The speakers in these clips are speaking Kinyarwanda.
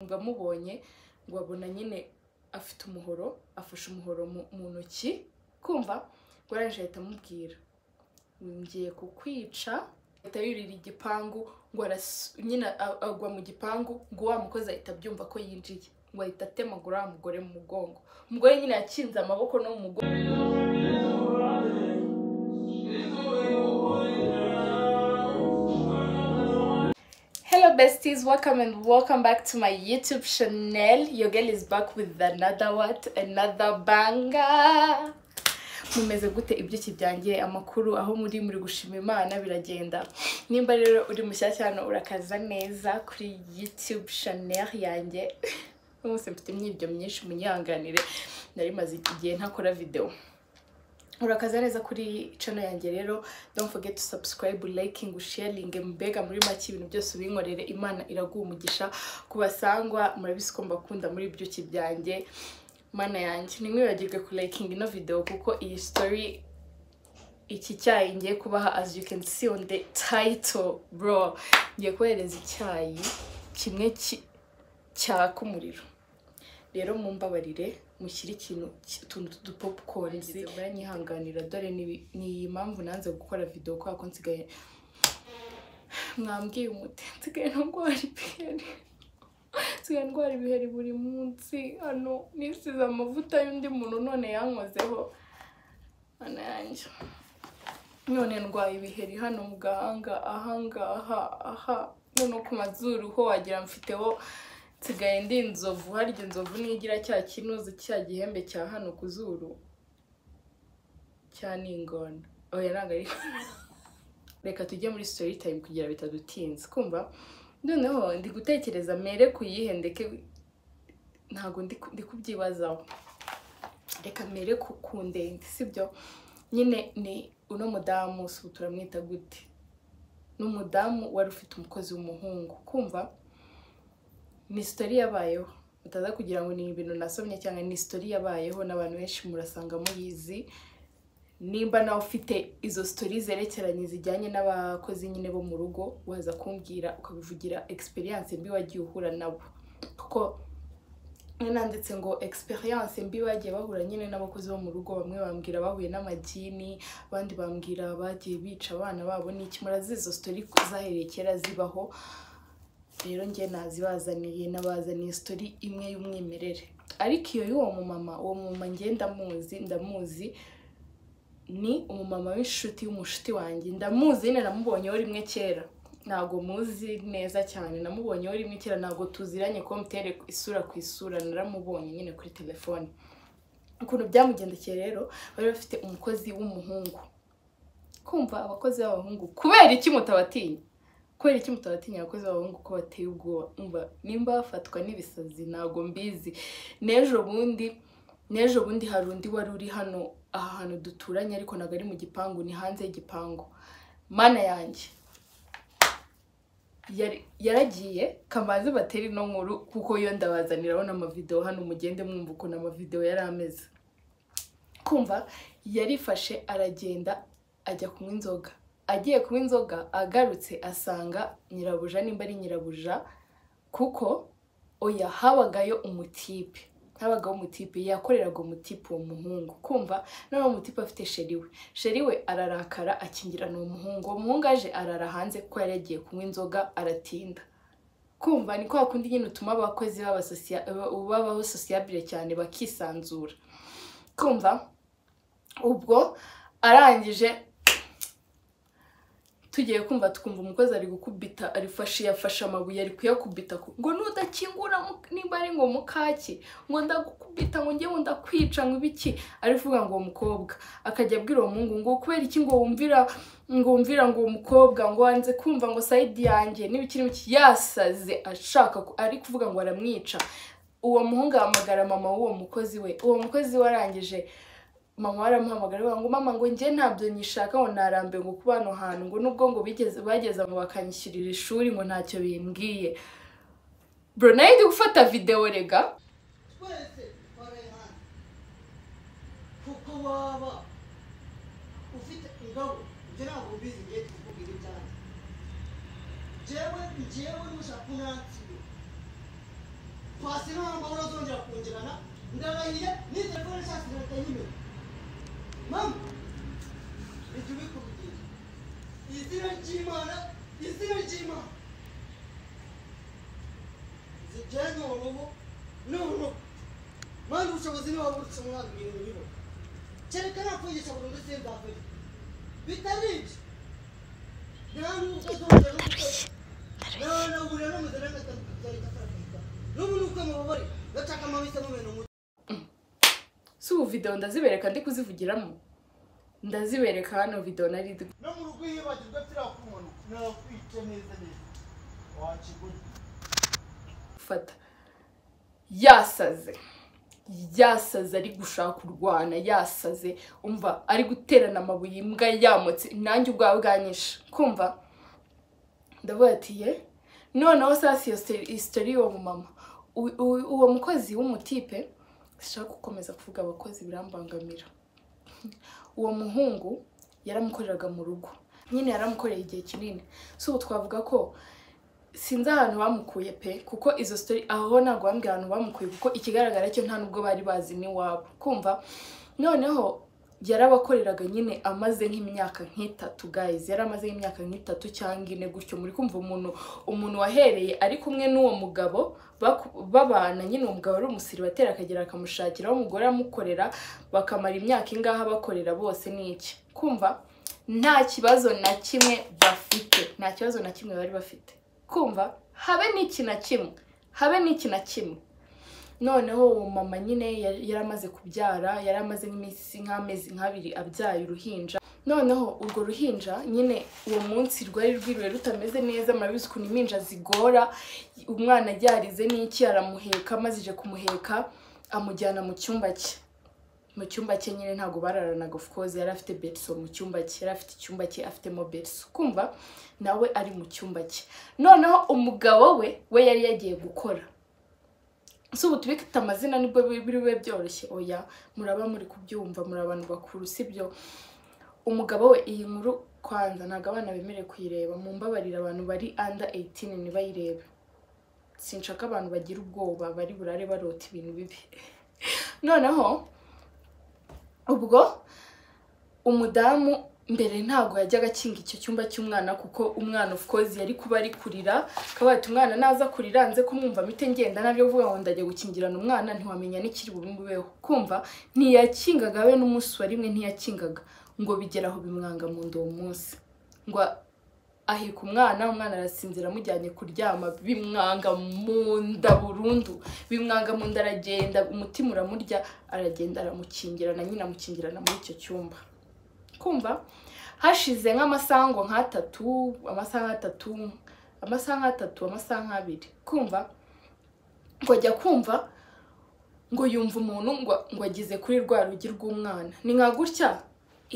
ngo amubonye ngo abona nyine afite umuhoro afashe umuhoro mu- mu ntoki kumva ngo arangije ahita amubwira ngiye kukwica ahita yurira igipangu ngo aras- nyine a- agwa mu gipangu ngo wa mukozi ahita abyumva ko yinjiye ngo ahita atemagura wa mugore mu mugongo umugore nyine yakinze amaboko no mu mugongo Hello besties, welcome and welcome back to my YouTube channel. Your girl is back with another what? Another banger. Mumeze gute ibyuki byanjye amakuru aho muri muri gushima Imana biragenda. Nimba rero uri mushyashya hano urakaza neza kuri YouTube channel yanjye. Mwese mfite imyibyo myinshi munyihanganire. Nari maze igihe ntakora video urakaza neza kuri channel yanjye rero don't forget to subscribe liking sharing mbega muri make ibintu byose ubinkorere imana iraguha umugisha kubasangwa murabisi ko mbakunda muri byuki byanjye mana yanjye ntimwibagirwe ku liking ino video kuko iyi story iki cyayi ngiye kubaha as you can see on the title bro ngiye kubahereza icyayi kimwe ki- cyaka umuriro rero mumbabarire mushyire ikintu ki- utuntu tw'udupopcorn baranyihanganira dore ni ni iyi mpamvu nanze gukora video kubera ko nsigaye mwambwiye umuti nsigaye ndwara ibiheri nsigaye ndwara ibiheri buri munsi hano nisize amavuta y'undi muntu none yankozeho mana yanjye none ndwaye ibiheri hano mu gahanga ahangaha aha none ku mazuru ho wagira mfiteho nsigaye ndi inzovu harya inzovu nigira cya kinuzi cya gihembe cya hano ku zuru cya n'ingona oya ntabwo ari reka tujye muri story time kugira bitadutinze kumva noneho ndi gutekereza mere kuyihe ndeke ntabwo ndi ku- ndi kubyibazaho reka mere ku ku ndende sibyo nyine ni uno mudamu si ubu turamwita gute ni umudamu wari ufite umukozi w'umuhungu kumva ni sitori yabayeho mutaza kugira ngo ni ibintu nasomye cyangwa ni sitori yabayeho n'abantu benshi murasanga muyizi nimba nawe ufite izo sitori zerekeranye zijyanye n'abakozi nyine bo mu rugo waza kumbwira ukabivugira egisperiyanse mbi wagiye uhura nabo kuko nyine nanditse ngo egisperiyanse mbi bagiye bahura nyine n'abakozi bo mu rugo bamwe bambwira bahuye n'amagini abandi bambwira bagiye bica abana babo ni iki murazi izo sitori zahereye kera zibaho rero njye nazibazaniye nabazaniye sitori imwe y'umwimerere ariko iyo y'uwo mumama uwo mumama njye ndamuzi ndamuzi ni umumama w'inshuti y'umushuti wanjye ndamuzi nyine namubonyeho rimwe kera ntabwo muzi neza cyane namubonyeho rimwe kera ntabwo tuziranye ko mutere isura ku isura naramubonye nyine kuri telefone ukuntu byamugendekeye rero bari bafite umukozi w'umuhungu kumva abakozi b'abahungu kubera iki mutabatinya kubera iki mutabatinya abakozi b'abahungu ko bateye ubwoba umva nimba bafatwa n'ibisazi ntabwo mbizi n'ejo bundi n'ejo bundi hari undi wari uri hano aha hantu duturanye ariko ntabwo ari mu gipangu ni hanze y'igipangu mana yanjye yari- yaragiye kamanzi batera ino nkuru kuko yo ndabazaniraho n'amavidewo hano mugende mwumva ukuntu amavidewo yari ameze kumva yarifashe aragenda ajya kunywa inzoga agiye kunywa inzoga agarutse asanga nyirabuja nimba ari nyirabuja kuko oya habagayo umutipe habagaho umutipe yakoreraga umutipe uwo muhungu kumva none uwo mutipe afite sheri we sheri we ararakara akingirana uwo muhungu uwo muhungu aje arara hanze kuko yari yagiye kunywa inzoga aratinda kumva ni kwa kundi nyine utuma abakozi baba socia- babaho sosiyabire cyane bakisanzura kumva ubwo arangije tugiye kumva tukumva umukozi ari gukubita arifashe yafashe amabuye ari kuyakubita ku- ngo nudakingura mu- nimba ari ngo mukaki ngo ndagukubita ngo ngewe ndakwica ngo ibiki arivuga ngo uwo mukobwa akajya abwira uwo muhungu ngo kubera iki ngo wumvira ngo wumvira ngo uwo mukobwa ngo wanze kumva ngo sayidi yanjye n'ibiki n'ibiki yasaze ashaka ku- ari kuvuga ngo aramwica uwo muhungu ahamagara mama w'uwo mukozi we uwo mukozi we arangije mama baramuhamagara bavuga ngo mama ngo njye ntabyo nyishaka ngo narambe ngo kuba hano hantu ngo nubwo ngo bigeze bageze ngo bakanyishyurira ishuri ngo ntacyo bimbwiye bro nayo ndi gufata videwo rega twese twarayihana kuko waba ufite ingabo ibyo ntabwo mbizi ngiye kukubwira ibyanjye njyewe njyewe nushaka unansibe wasina wamba unazongera kunjirana ndarahiye ni telefone nshyashya zirahita nyimena mama bijya ubikubwira izina ry'imana izina ry'imana zijyanye urubu n'urubu mwana ubushobozi niba burutse umwana ibintu bibo kereka nakwigisha burundu simbabure bitari ibyo nta nubwo azongera no gukora naranahurira n'umugore agatandukanira akarakirwa n'ubu ni uko mubabare bacaka amabisi amumena umutwe si ubu videwo ndazibereka ndi kuzivugiramo ndazibereka hano videwo nari ndi no mu rugo iyo bagirwa turakumanuka nakwica neza neza wakigura gufata yasaze yasaze ari gushaka kurwana yasaze umva ari guterana amabuye imbwa yamutse nanjye ubwawe bwanyishe kumva ndavuga ati ye noneho sasi iyo sitori y'uwo mumama U- u- uwo mukozi w'umutipe sinshaka gukomeza kuvuga abakozi birambangamira uwo muhungu yaramukoreraga mu rugo nyine yaramukoreye igihe kinini si ubu twavuga ko sinzi ahantu bamukuye pe kuko izo story aho ntabwo bambwira ahantu bamukuye kuko ikigaragara cyo nta nubwo bari bazi n'iwabo kumva noneho yarabakoreraga nyine amaze nk'imyaka nk'itatu guys yari amaze nk'imyaka nk'itatu cyangwa ine gutyo muri kumva umuntu umuntu wahereye ari kumwe n'uwo mugabo baku- babana nyine uwo mugabo ari umusiribateri akagera akamushakiraho umugore amukorera bakamara imyaka ingaha bakorera bose n'iki kumva nta kibazo na kimwe bafite nta kibazo na kimwe bari bafite kumva habe n'iki na kimwe habe n'iki na kimwe noneho uwo mama nyine yar- yari amaze kubyara yari amaze nk'iminsi nk'amezi nk'abiri abyaye uruhinja noneho urwo ruhinja nyine uwo munsi rwari rwiriwe rutameze neza murabizi ukuntu impinja zigora umwana aryarize n'iki aramuheka maze ije kumuheka amujyana mu cyumba cye mu cyumba cye nyine ntabwo bararanaga of course yari afite beriso mu cyumba cye yari afite icyumba cye afitemo beriso kumva nawe ari mu cyumba cye noneho umugabo we we yari yagiye gukora si ubu tubikita amazina nibwo bi- biri bube byoroshye oya muraba muri kubyumva muri abantu bakuru sibyo umugabo we iyi nkuru kwanza ntabwo abana bemerewe kuyireba mu mbabarira abantu bari under 18 ntibayirebe sinshaka abantu bagira ubwoba bari burare barota ibintu bibi noneho ubwo umudamu mbere ntabwo yajyaga akinga icyo cyumba cy'umwana kuko umwana of course yari kuba ari kurira akaba ati umwana naza kurira nze kumwumva mite ngenda nabyo vuga ngo ndajya gukingirana umwana ntiwamenya n'ikiri bubibeho kumva ntiyakingaga we n'umunsi wa rimwe ntiyakingaga ngo bigera aho bimwanga mu nda uwo munsi ngo ahika umwana umwana arasinzira amujyanye kuryama bimwanga mu nda burundu bimwanga mu nda aragenda umutima uramurya aragenda aramukingirana nyine amukingirana muri icyo cyumba kumva hashize nk'amasango nk'atatu amasaha nk'atatu amasaha nk'atatu amasaha nk'abiri kumva ngo ajya kumva ngo yumva umuntu ngo ngo ageze kuri rwa rugi rw'umwana ni nka gutya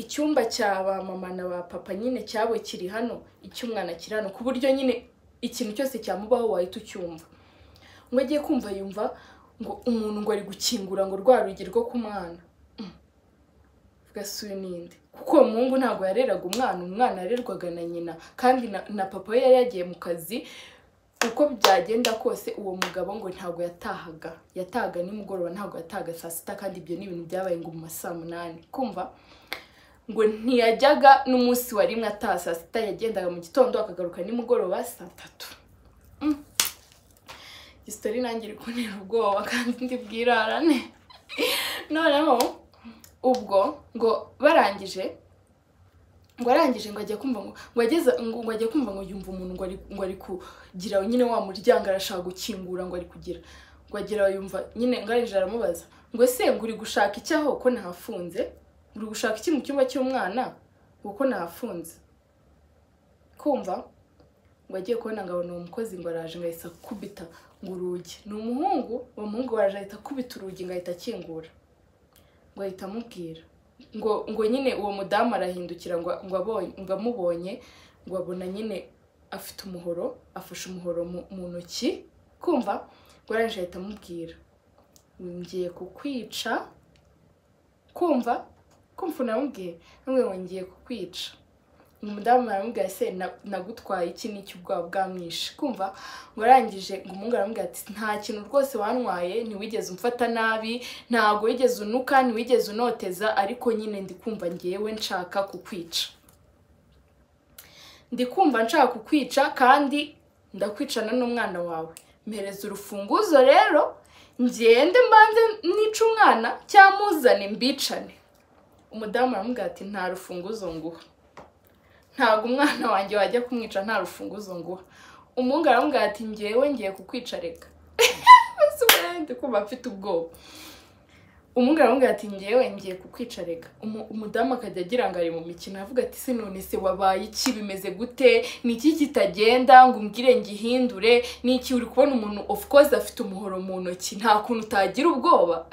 icyumba cya ba mama na ba papa nyine cyabo kiri hano icy'umwana kiri hano ku buryo nyine ikintu cyose cyamubaho wahita ucyumva ngo agiye kumva yumva ngo umuntu ngo ari gukingura ngo rwa rugi rwo ku mwana Mm. gasuye n'indi kuko uwo muhungu ntabwo yareraga umwana umwana yarerwaga na nyina kandi na, na papa we yari yagiye mu kazi uko byagenda kose uwo mugabo ngo ntabwo yatahaga yatahaga nimugoroba ntabwo yatahaga saa sita kandi ibyo ni ibintu byabaye ngo mu ma saa munani kumva ngo ntiyajyaga n'umunsi wa rimwe ataha saa sita yagendaga mu gitondo akagaruka nimugoroba saa tatu isitori nanjye iri kuntera ubwoba kandi ndi bwirarane noneho ubwo ngo barangije ngo arangije ngo ajya kumva ngo ngo ageze ngo ngo ajya kumva ngo yumva umuntu ngo ari ngo ari kugira nyine wa muryango arashaka gukingura ngo ari kugira ngo agera yumva nyine ngo arangije aramubaza ngo ese ngo uri gushaka iki aho ko nahafunze uri gushaka iki mu cyumba cy'umwana kuko nahafunze kumva ngo agiye kubona ngo abona uwo mukozi ngo araje ngo ahita akubita ngo urugi ni umuhungu uwo muhungu araje ahita akubita urugi ngo ahita akingura ngo ahita amubwira ngo ngo nyine uwo mudamu arahindukira ngo ngo abonye ngo amubonye ngo abona nyine afite umuhoro afashe umuhoro mu mu ntoki kumva ngo araje ahita amubwira ngiye kukwica kumva kumva unamubwiye ntumbwe ngo ngiye kukwica umudamu aramubwira ese "Na- nagutwaye iki n'iki ubwoba bwamwishe kumva ngo arangije ngo umuhungu aramubwira ati nta kintu rwose wantwaye ntiwigeze umfata nabi ntabwo wigeze unuka ntiwigeze unoteza ariko nyine ndi kumva ngewe nshaka kukwica ndi kumva nshaka kukwica kandi ndakwicana n'umwana wawe mpereza urufunguzo rero ngende mbanze nice umwana cyangwa muzane mbicane umudamu aramubwira ati nta rufunguzo nguha ntabwo umwana wanjye wajya kumwica nta rufunguzo nguha umuhungu aramubwira ati ngewe ngiye kukwica reka mbese ubu ndi kumva mfite ubwoba umuhungu aramubwira ati ngewe ngiye kukwica reka Umu- umudamu akajya agira ngo ari mu mikino avuga ati se none se wabaye iki bimeze gute ni iki kitagenda ngo umbwire ngihindure ni iki uri kubona umuntu of course afite umuhoro mu ntoki nta kuntu utagira ubwoba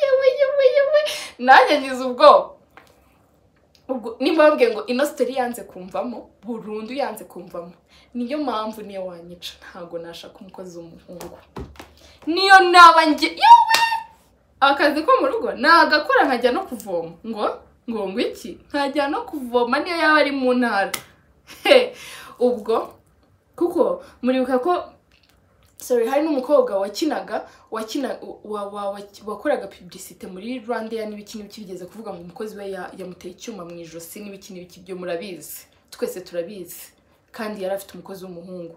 yewe yewe yewe nanjye ngize ubwoba ubwo nimba wabwiye ngo ino sitori yanze kumvamo burundu yanze kumvamo niyo mpamvu niyo wanyica ntabwo nashaka umukozi w'umuhungu niyo naba nge yewe akazi ko mu rugo nagakora nkajya no kuvoma ngo ngo ngo iki nkajya no kuvoma niyo yaba ari mu ntara He, ubwo kuko muribuka ko sorry hari n'umukobwa wakinaga wakina wa, wa, wa, wakoraga publicite muri rwanda ya n'ibiki n'ibiki bigeze kuvuga ngo umukozi we ya- yamuteye icyuma mu ijosi n'ibiki n'ibiki byo murabizi twese turabizi kandi yari afite umukozi w'umuhungu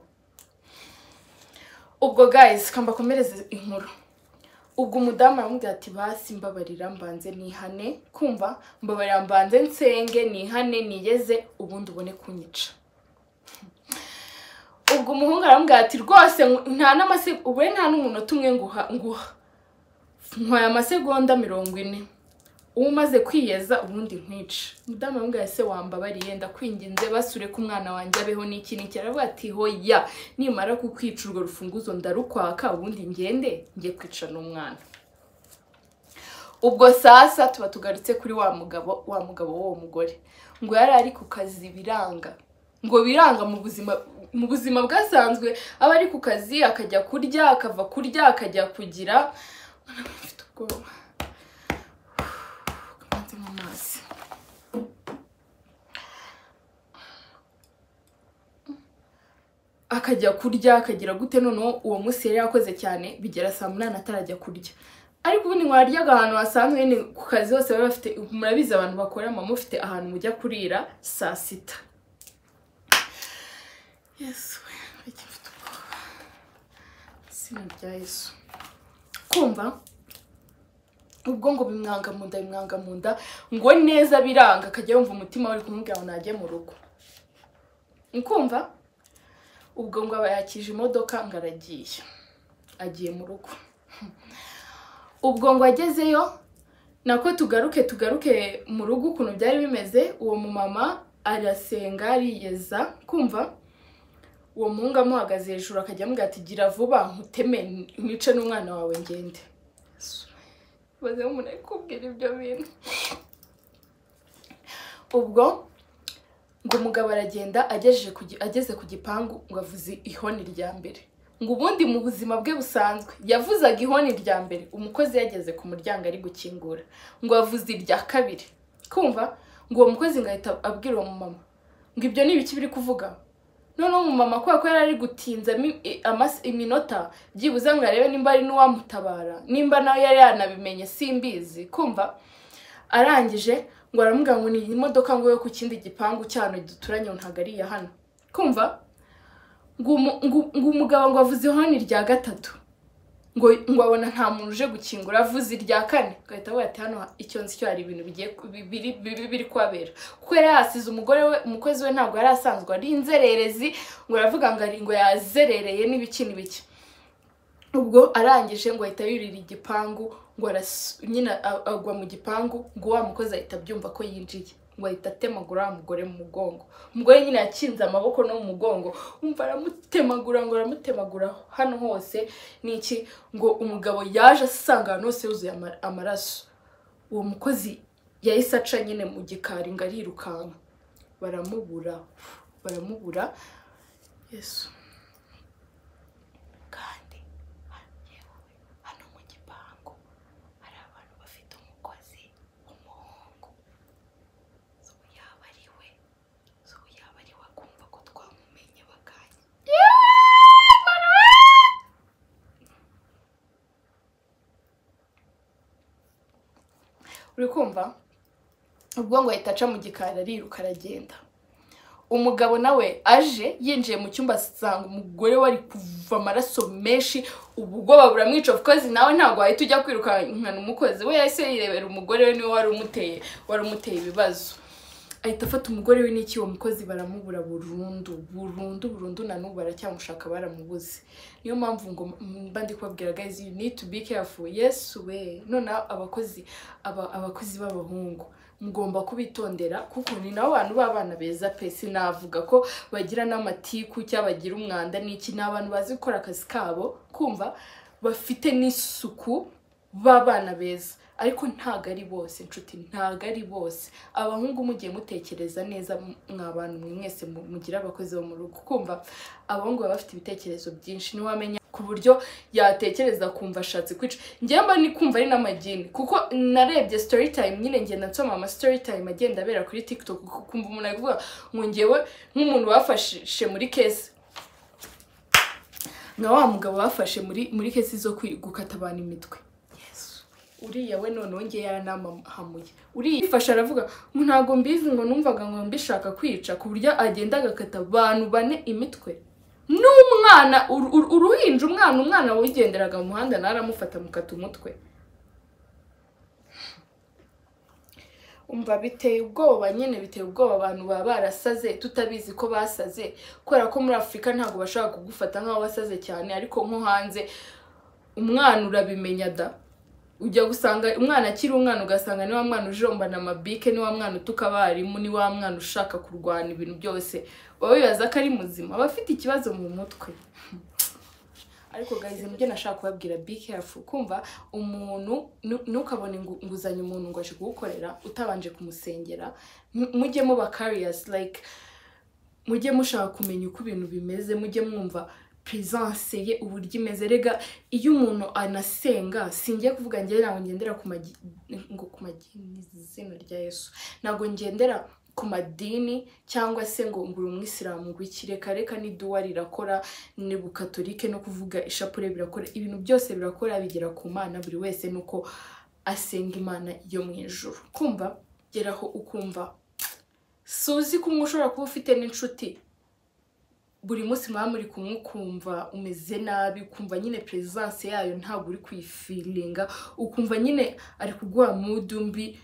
ubwo guys kambakomereze inkuru ubwo umudamu aramubwira ati basi mbabarira mbanze nihane kumva mbabarira mbanze nsenge nihane nigeze ubundi ubone kunyica ubwo umuhungu aramubwira ati rwose ngu- nta n'amase ubu nta n'umunota umwe nguha nguha nkwaye amasegonda mirongo ine uba umaze kwiyeza ubundi nkwice umudamu aramubwira ati, se wambabariye ndakwinginze basure ko umwana wanjye abeho n'iki n'iki aravuga ati hoya nimara kukwica urwo rufunguzo ndarukwaka ubundi ngende njye kwica n'umwana ubwo sasa tuba tugarutse kuri wa mugabo wa mugabo w'uwo mugore ngo yari ari ku kazi biranga ngo biranga mu buzima mu buzima bwasanzwe aba ari ku kazi akajya kurya akava kurya akajya kugira mfite ubwoba kamanze mu mazi akajya kurya akagira gute noneho uwo munsi yari yakoze cyane bigera saa munani atarajya kurya ariko ubundi ngo waryaga ahantu hasanzwe nyine ku kazi hose baba bafite murabizi abantu bakora muba mufite ahantu mujya kurira saa sita yesu we mbega mfite ubwoba izina rya yesu kumva ubwo ngo bimwanga mu nda bimwanga mu nda ngo neza biranga akajya yumva umutima we uri kumubwira ngo najye mu rugo ukumva ubwo ngo aba yakije imodoka ngo aragiye agiye mu rugo ubwo ngo agezeyo nako tugaruke tugaruke mu rugo ukuntu byari bimeze uwo mumama arasenga ariyeza kumva uwo muhungu amuhagaze hejuru akajya amubwira ati gira vuba nkuteme nice n'umwana wawe ngende baze umuntu ari kubwira ibyo bintu ubwo ngo umugabo aragenda agejeje ku gi- ageze ku gipangu ngo avuze ihoni rya mbere ngo ubundi mu buzima bwe busanzwe yavuzaga ihoni rya mbere umukozi yageze ku muryango ari gukingura ngo avuze irya kabiri kumva ngo uwo mukozi ngo ahita abwira uwo mumama ngo ibyo ni ibiki biri kuvuga noneho umumama kubera ko yari ari gutinza mi- i- amas- iminota byibuze ngo arebe nimba ari n'uwamutabara nimba nawe yari yanabimenye simbizi kumva arangije ngo aramubwira ngo ni imodoka ngo yo ku kindi gipangu cyano duturanye ngo ntabwo ari iya hano kumva ngo umu- ngo- ngo umugabo ngo avuze ihoni rya gatatu ngo ngo abona nta muntu uje gukingura avuze irya kane agahita avuga ati hano icyo nzi cyo hari ibintu bigiye ku- bi- biri biri- biri kuhabera kuko yari yasize umugore we umukozi we ntabwo yari asanzwe ari inzererezi ngo aravuga ngo ari ngo yazerereye n'ibiki n'ibiki ubwo arangije ngo ahita yurira igipangu ngo aras- nyine a- agwa mu gipangu ngo wa mukozi ahita abyumva ko yinjiye ngo ahita atemagura wa mugore mu mugongo umugore nyine yakinze amaboko no mu mugongo umva aramutemagura ngo aramutemagura hano hose ni iki ngo umugabo yaje asanga ahantu hose yuzuye ama- amaraso uwo mukozi yahise aca nyine mu gikari ngo arirukanka baramubura baramubura yesu kandi yewe hano mu gipangu hari abantu bafite umukozi w'umuhungu so yaba ari we so uri kumva ubwonko ahita aca mu gikari ariruka aragenda umugabo nawe aje yinjiye mu cyumba asanga umugore we ari kuva amaraso menshi ubwoba buramwica kukozi nawe ntabwo wahita ujya kwirukankana umukozi we yahise yirebera umugore we niwe wari umuteye wari umuteye ibibazo ahita afata umugore we n'iki uwo mukozi baramubura burundu burundu burundu na n'ubu baracyamushaka baramubuze niyo mpamvu ngo mba ndi kubabwira guys you need to be careful yes we noneho abakozi aba- abakozi b'abahungu mugomba kubitondera kuko ni nabo bantu b'abana beza pe sinavuga ko bagira n'amatiku cyangwa bagira umwanda n'iki ni abantu bazi gukora akazi kabo kumva bafite n'isuku b'abana beza ariko ntabwo ari bose inshuti ntabwo ari bose abahungu mugiye mutekereza neza mwa bantu mwe mwese mu- mugira abakozi bo mu rugo kumva abahungu baba bafite ibitekerezo byinshi ntiwamenya ku buryo yatekereza kumva ashatse kwica njyewe mba ni kumva ari n'amagini kuko narebye story time nyine ngenda nsoma ama story time agenda abera kuri tiktok ukumva umuntu ari kuvuga ngo ngewe nk'umuntu bafashe muri kesi nka wa mugabo bafashe muri muri kesi zo kwi- gukata abantu imitwe Yesu. uriya we noneho ngewe yaranamuhamuye uriya yifashe aravuga "Mu ntago mbizi ngo numvaga ngo mbishaka kwica ku buryo agenda agakata abantu bane imitwe n'umwana uru- uru- uruhinja umwana umwana wigenderaga mu muhanda nawe aramufata amukata umutwe umva biteye ubwoba nyine biteye ubwoba abantu baba barasaze tutabizi ko basaze kubera ko muri afurika ntabwo bashobora kugufata nk'aho wasaze cyane ariko nko hanze umwana urabimenya da ujya gusanga umwana akiri umwana ugasanga ni wa mwana ujombana amabike ni wa mwana utuka abarimu ni wa mwana ushaka kurwana ibintu byose baba bibaza ko ari muzima aba afite ikibazo mu mutwe ariko guys nibyo nashaka kubabwira be careful kumva umuntu nu- ntukabone ingu- inguzanyo umuntu ngo aje kugukorera utabanje kumusengera Mu- mujye muba carriers like mujye mushaka kumenya uko ibintu bimeze mujye mwumva presence ye uburyo imeze rega iyo umuntu anasenga singiye kuvuga njyewe ntabwo ngendera ku magi ngo ku magini izina rya yesu ntabwo ngendera ku madini cyangwa se ngo ngura umwisilamu ngo iki reka reka n'iduwa rirakora ni bukatolike no kuvuga ishapure birakora ibintu byose birakora bigera ku mana buri wese nuko asenga imana yo mu ijuru kumva geraho ukumva suzi ko umwe ushobora kuba ufite n'inshuti buri munsi mwaba muri kumwe ukumva umeze nabi ukumva nyine perezidanse yayo ntabwo uri kuyifiringa ukumva nyine ari kuguha mudu mbi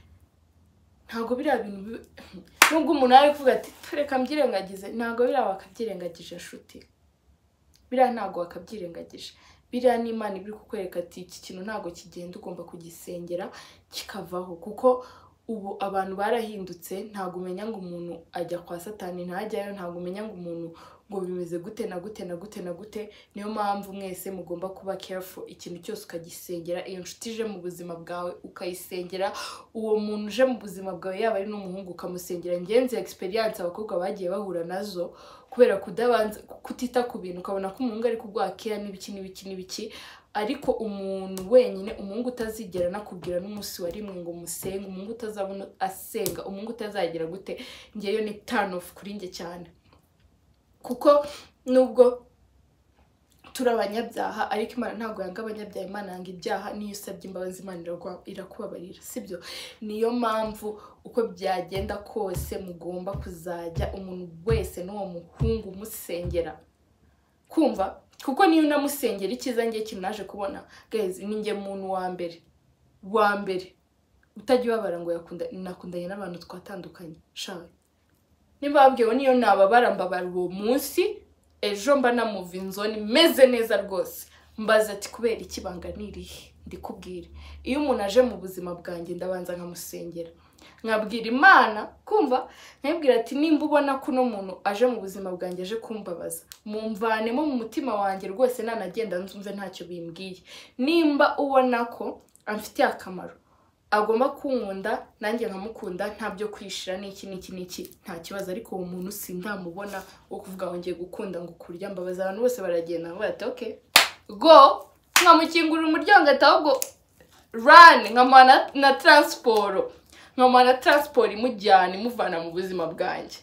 ntabwo biriya bintu bi- nubwo umuntu ari kuvuga ati reka mbyirengagize ntabwo biriya bakabyirengagije inshuti biriya ntabwo wakabyirengagije biriya n'imana iba iri kukwereka ati iki kintu ntabwo kigenda ugomba kugisengera kikavaho kuko ubu abantu barahindutse ntabwo umenya ngo umuntu ajya kwa satani ntajyayo ntabwo umenya ngo umuntu ngo bimeze gute na gute na gute na gute niyo mpamvu mwese mugomba kuba careful ikintu cyose ukagisengera iyo nshuti ije mu buzima bwawe ukayisengera uwo muntu uje mu buzima bwawe yaba ari n'umuhungu ukamusengera ngenzi experience abakobwa bagiye bahura nazo kubera kudabanza kutita ku bintu ukabona ko umuhungu ari kugwakira n'ibiki n'ibiki n'ibiki ariko umuntu wenyine umuhungu utazigera anakubwira n'umunsi wa rimwe ngo musenge umuhungu utazabona asenga umuhungu utazagira gute ngeyo ni turn off kuri nge cyane kuko nubwo turi abanyabyaha ariko imana ntabwo yanga abanyabyaha imana yanga ibyaha niyo usabye imbabazi imana iragwa- irakubabarira sibyo niyo mpamvu uko byagenda kose mugomba kuzajya umuntu wese n'uwo muhungu musengera kumva kuko niyo unamusengera icyiza ngiye ikintu naje kubona guys ni njye muntu wa mbere wa mbere utajya ubabara ngo yakunda- nakundanye n'abantu twatandukanye shawe nimba babwiwe niyo nababara mbabara uwo munsi ejo mba namuva inzoni meze neza rwose mbaza ati kubera iki banga ni irihe ndikubwire iyo umuntu aje mu buzima bwanjye ndabanza nkamusengera nkabwira imana kumva nkabwira ati nimba ubona ko uno muntu aje mu buzima bwanjye aje kumbabaza mumvanemo mu mutima wanjye rwose nanagenda nzumve ntacyo bimbwiye nimba ubona ko amfitiye akamaro agomba kunkunda nanjye nkamukunda nta byo kwishira n'iki n'iki n'iki nta kibazo ariko uwo muntu sindamubona wo kuvuga ngo ngiye gukunda ngo kurya mbabaza abantu bose baragenda ngo bati okay go nkamukingurira umuryango ati ahubwo rani nkamuha na- na taransiporo nkamuha na taransiporo imujyana imuvana mu buzima bwanjye